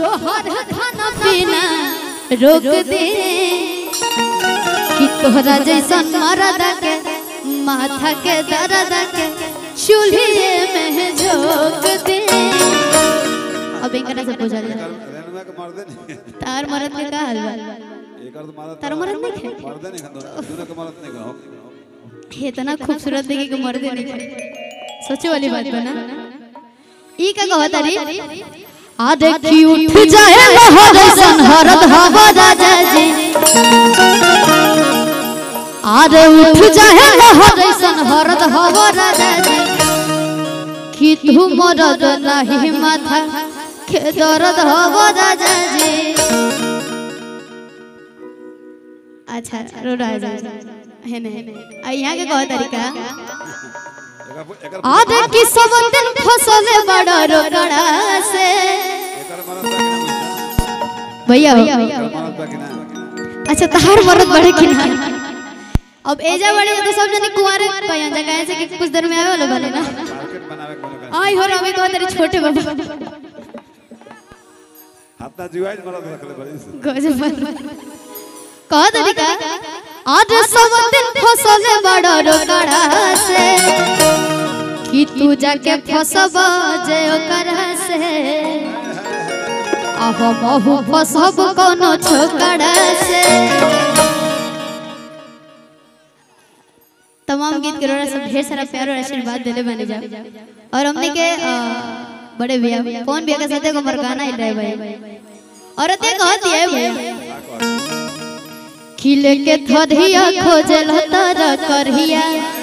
तोहर खाना पीना रोक दे कि तोहरा जैसन मरद के माथा के दर्द के चूल्हे में झोंक दे अब इनकरा से पूछा जाए रेनुआ के मार दे नहीं तार मरद के का हाल बा एक और तो मारा तार मरद नहीं खे मार दे नहीं दोनों दोनों के मारत नहीं कहो इतना खूबसूरत देखे के मर्दे नहीं खे सोचे वाली बात बा ना ई का कहत रे आ देखी उठ जाए लहर सन हरद हवा राजा जी आरे उठ जाए लहर सन हरद हवा राजा जी कि तू मरद नहीं माथा के दर्द हवा राजा जी अच्छा रो राजा है ने आ यहाँ के कह तरीका एक एक आज की सब दिन फसल बड़ा रोकड़ा से एक और मारत बा भैया कि ना मारत बा कि ना अच्छा तहार मरद बढ़े कि ना अब एजा बड़े तो सब जने कुंवारे कहिया जा कहे से कि कुछ देर में आवे वाले बने ना मार्केट बनावे कोनो का आई हो रवे कह तेरे छोटे बाबा हाथ ना जुआई मारत रखले बड़ी से गजब कह तरीका आज सब दिन फसल बड़ा रोकड़ा से कि तू जाके फसब जे ओकरा से आह बहु फसब कोनो छोकड़ा से तमाम गीत के रोड़ा सब ढेर सारा प्यार और आशीर्वाद देले बने जा और हमने के अ, बड़े भैया कौन भैया के साथ को मरगाना हिल रहे भाई और ते कहती है भैया खिले के थरिया खोजल तर करहिया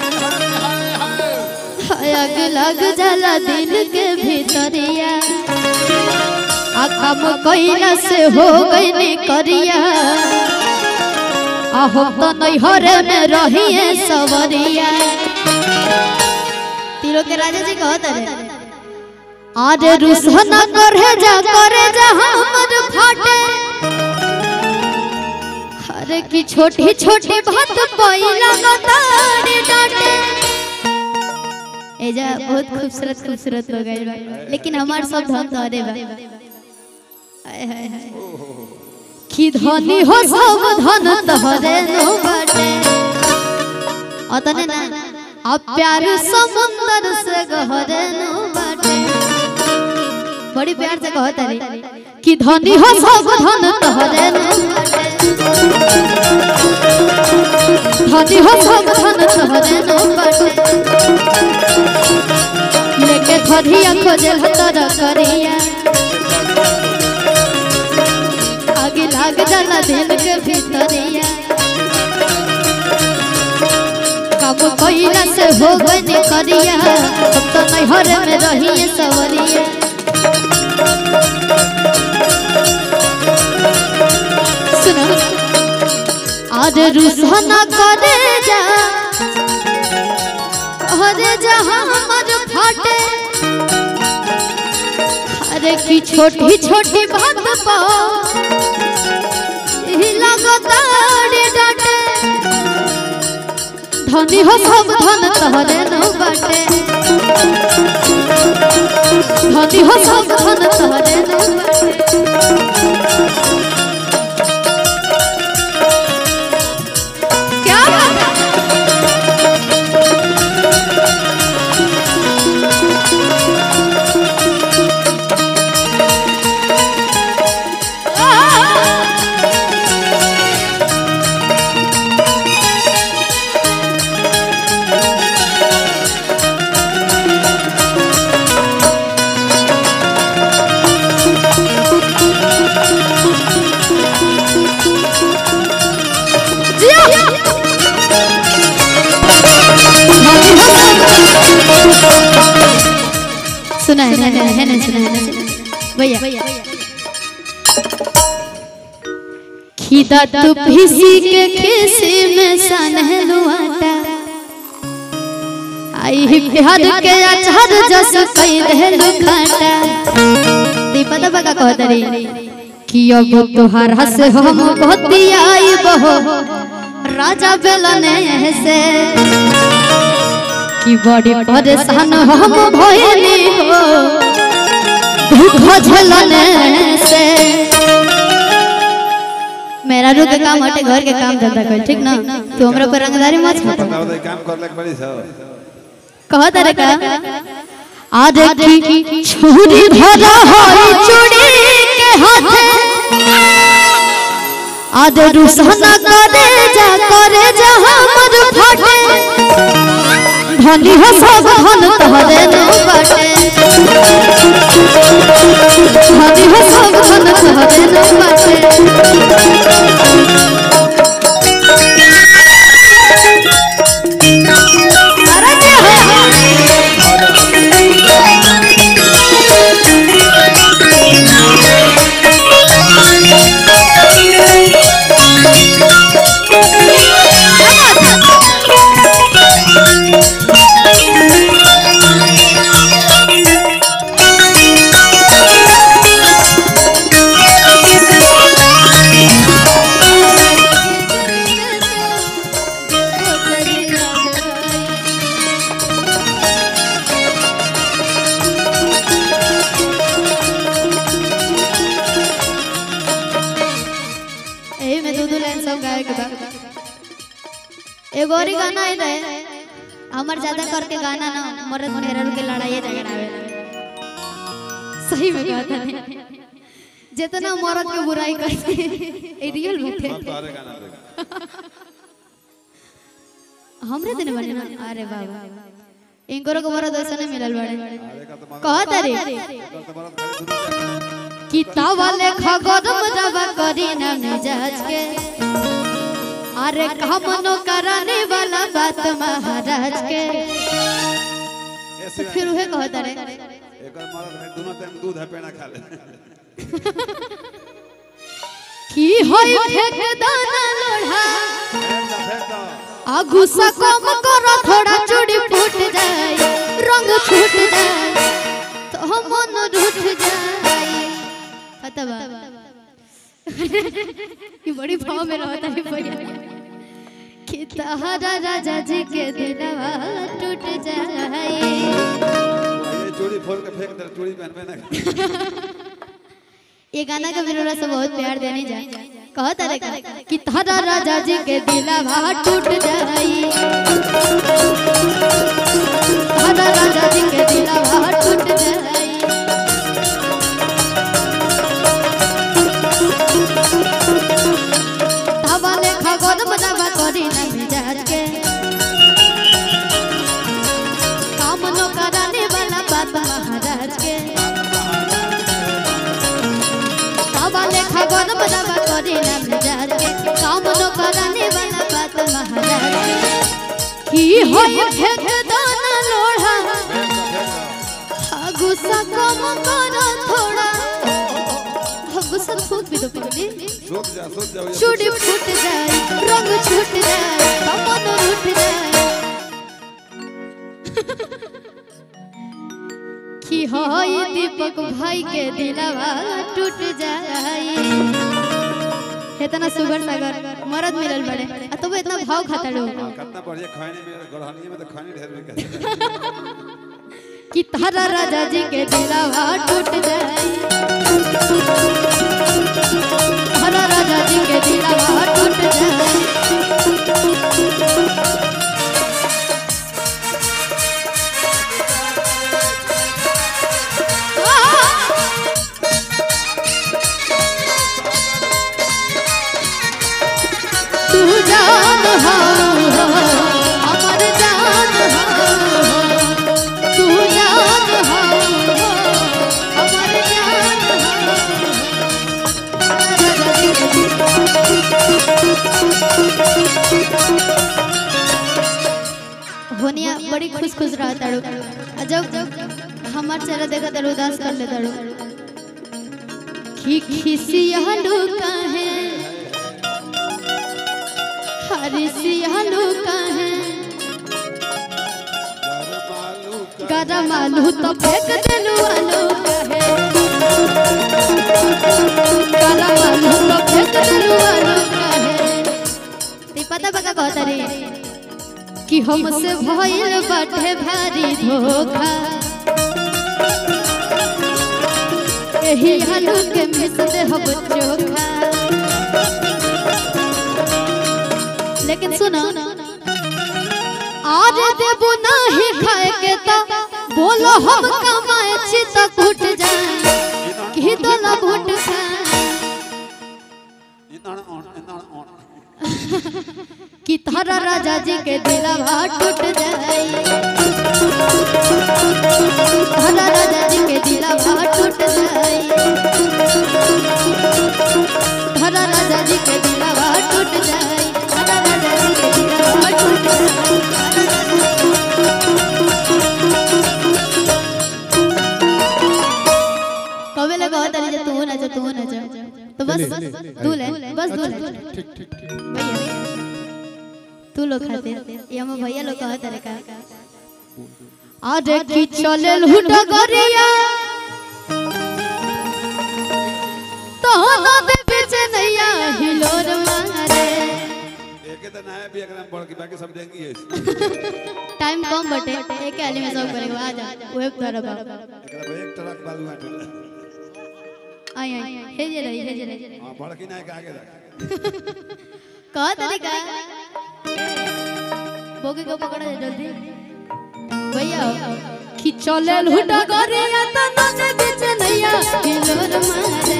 आग लग जाला दिल के भीतरिया आ काम कइला से हो गइने करिया आ हम तो नैहरे में रहिए सवरिया तीरों के राजा जी कहत रहे आरे रुसन करे जा करे जा हमर फाटे अरे की छोटी छोटी बात पहिला गताड़ी डाटे एजा बहुत खूबसूरत खूबसूरत हो गइल बा लेकिन हमार सब धन तोरे बा हाय हाय हाय की धनी हो सब धन तोरे नो बाटे अतने ना अब प्यार समुंदर से गहरे नो बाटे बड़ी प्यार से कहत रे कि धनी हो सब धन तोरे नो बाटे धनी हो सब धन तोरे नो बाटे लेके धरिया खोजल तर करिया आगे लाग जाला दिल के भीतरिया कब कइला से हो गने करिया अब तो नैहर में रहिए सवरिया सुनो आज रुसना करे जा अरे जहाँ हमर फाटे अरे की छोटी छोटी बात पा लगतारे डाटे धनी हो सब धन तहरे न बाटे धनी हो सब धन तहरे न बाटे क्या बात है? सुना है है है है सुना है भैया खिदा तू फिसी के खिसी में सनहलुआटा आई ही प्यार के अचार जस कई रहलु खाटा ती पता बका कहत रे कि अब तोहरा से हम बतियाई बहो राजा बेलने से कि बड़ी परेशान हम भइली हो दुख झेलने से मेरा रू के काम हटे घर के काम धंधा कर ठीक ना तू हमरा पर रंगदारी मत छाप बताओ तो काम कर लग बड़ी सब कह तारे का आज की छुरी धरा होई चूड़ी के हाथे आज रुसना करे जा करे जा हमर फाटे धनी हो सब धन तहरे नो बाटे धनी हो सब धन तहरे नो बाटे अरे जे हो एही में दो दो लाइन सब गाए के बा एगो और ही गाना आई रहे हमर ज्यादा करके गाना ना मर्द मेहरा के लड़ाई झगड़ा आवे सही में कहता नहीं जितना मर्द के बुराई करते ए रियल बात है सब तोहरे गाना देख हमरे दिन बने ना अरे बाबा इनको को मर्द ऐसा नहीं मिलल बड़े अरे का तो मगर कहता रे कर तो मरद खाली दुनू के किताब वाले खगरम रवा करी ना मिजाज के अरे हमनो कराने वाला बात महाराज के ऐसे फिर उहे कहता रे एकर मरद खाली दोनों टाइम दूध है पेड़ा खा ले की होई फेंक दाना लोढ़ा फेंक दो फेंक दो आ गुस्सा कम करो थोड़ा चूड़ी फूट जाए रंग छूट जाए तो हम मन रूठ जाए पता बा ये बड़ी भाव में रहता है भैया कि तहरा राजा जी के दिलवा टूट जाए ये चूड़ी फोड़ के फेंक दे चूड़ी पहनबे ना ये गाना का मेरे से बहुत प्यार देने जा कहता रे का कि तहरा राजा जी के दिलवा टूट जाई तहरा राजा जी के दिलवा टूट जाई हवाले खगोद बनावा करी ना मिजाज के काम नो कराने वाला बात महाराज के हवाले खगोद बनावा करी ना मिजाज के काम नो कराने वाला बात महाराज के की होई फेंक दाना लोढ़ा हाँ, गुस्सा कम करो थोड़ा हाँ, गुस्सा फूक भी दो पगली सोच जा सोच जा चूड़ी फूट जाए रंग छूट जाए कमन उठ जाए कि होई दीपक भाई के दिलवा टूट जाए इतना सुगर सागर मरद मिलल बड़े आ तो इतना भाव खाता लोग कितना बढ़िया खैनी में गढ़हनी में तो खैनी ढेर में कहते कि तारा राजा जी के दिलवा टूट जाए तारा राजा जी के दिलवा टूट जाए तू जान हो अमर जान हो तू जान हो अमर जान हो होनिया बड़ी खुश खुश रहा ताड़ू आ जब जब हमार चेहरा देखा ताड़ू उदास कर ले ताड़ू खी खिसियालू काहे हरिसियालू काहे गरम आलू तो फेंक देलू आलू काहे गरम आलू तो फेंक देलू आलू काहे ते पता पता कहता रे कि हमसे भइल बाटे भारी धोखा एही आलू के मिस दे हब चोखा लेकिन सुनो आज देबू नाही खाए के तो बोलो हम कमाए छी तो घुट जाए की दोला भुट खाए इतना ऑन इतना ऑन कि तारा राजा जी के दिलवा टूट जाए तारा राजा जी के दिलवा टूट जाए तारा राजा जी के दिलवा टूट जाए तारा राजा जी के दिलवा टूट जाए कवे लगा होता नहीं जो तू ना जो तू ना जो तो बस तू ले बस तू ले भैया तू लोग खाते ये हम भैया लोग कहते रे का अरे की चले लुट गरिया तो ना दे बेच नैया हिलोर मारे एक तो नया भी अगर हम बढ़ के बाकी सब देंगे ये टाइम कम बटे एक आली में सब करेगा आ जा ओए कर बा एकरा पे एक ट्रक बालू आटे आई आई हे जे रही हे जे रही हां बढ़ के ना के आगे रख कह तरीका बोगे को पकड़ा जा जल्दी भैया खिचले लुट गरिया तो ना दे बेच नैया हिलोर मारे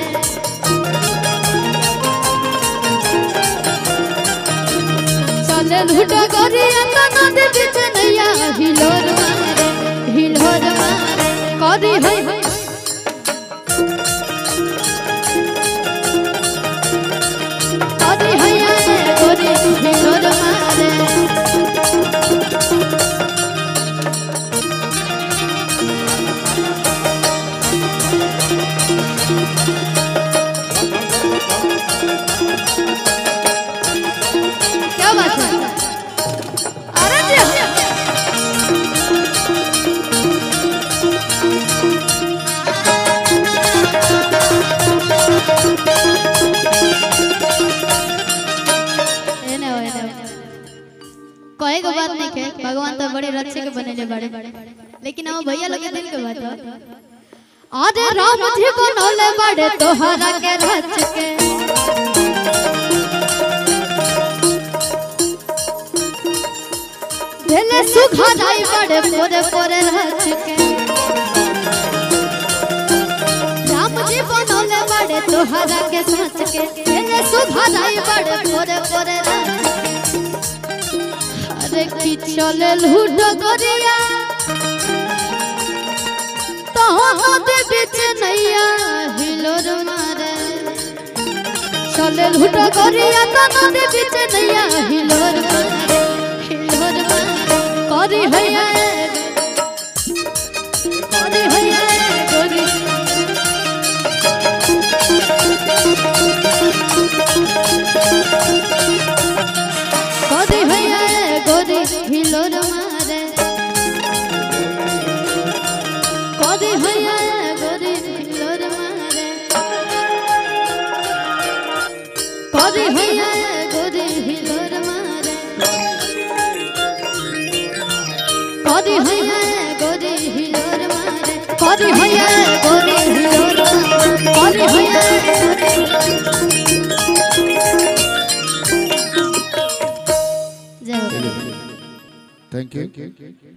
चले लुट गरिया तो ना दे बेच नैया हिलोर मारे हिलोर मारे करी है करी है गोरी हिलोर मारे क्या बात है अरे जी एने हो, एने हो। कहे के बात नहीं के भगवान तो बड़े रक्षे के बनेले बड़े लेकिन हम भैया लोग के दिल के बात है अरे राम जी बनौले बड़े तोहरा के रच के भेले सुखा जाई बड़े पोरे पोरे रच के राम जी बनौले बड़े तोहरा के सच के भेले सुखा जाई बड़े पोरे पोरे रच के अरे की चले लूट गरिया तो दे बीच नैया हिलोर मारे चले लूट गरिया तो दे बीच नैया हिलोर मारे हिलोर मारे करी हैया करी हैया गोरी करी हैया गोरी हिलोर मारे कदी हैया गोरी हिलोर मारे कदी हैया गोरी हिलोर मारे कदी हैया गोरी हिलोर मारे कदी हैया गोरी हिलोर मारे कदी हैया जय हो Thank you.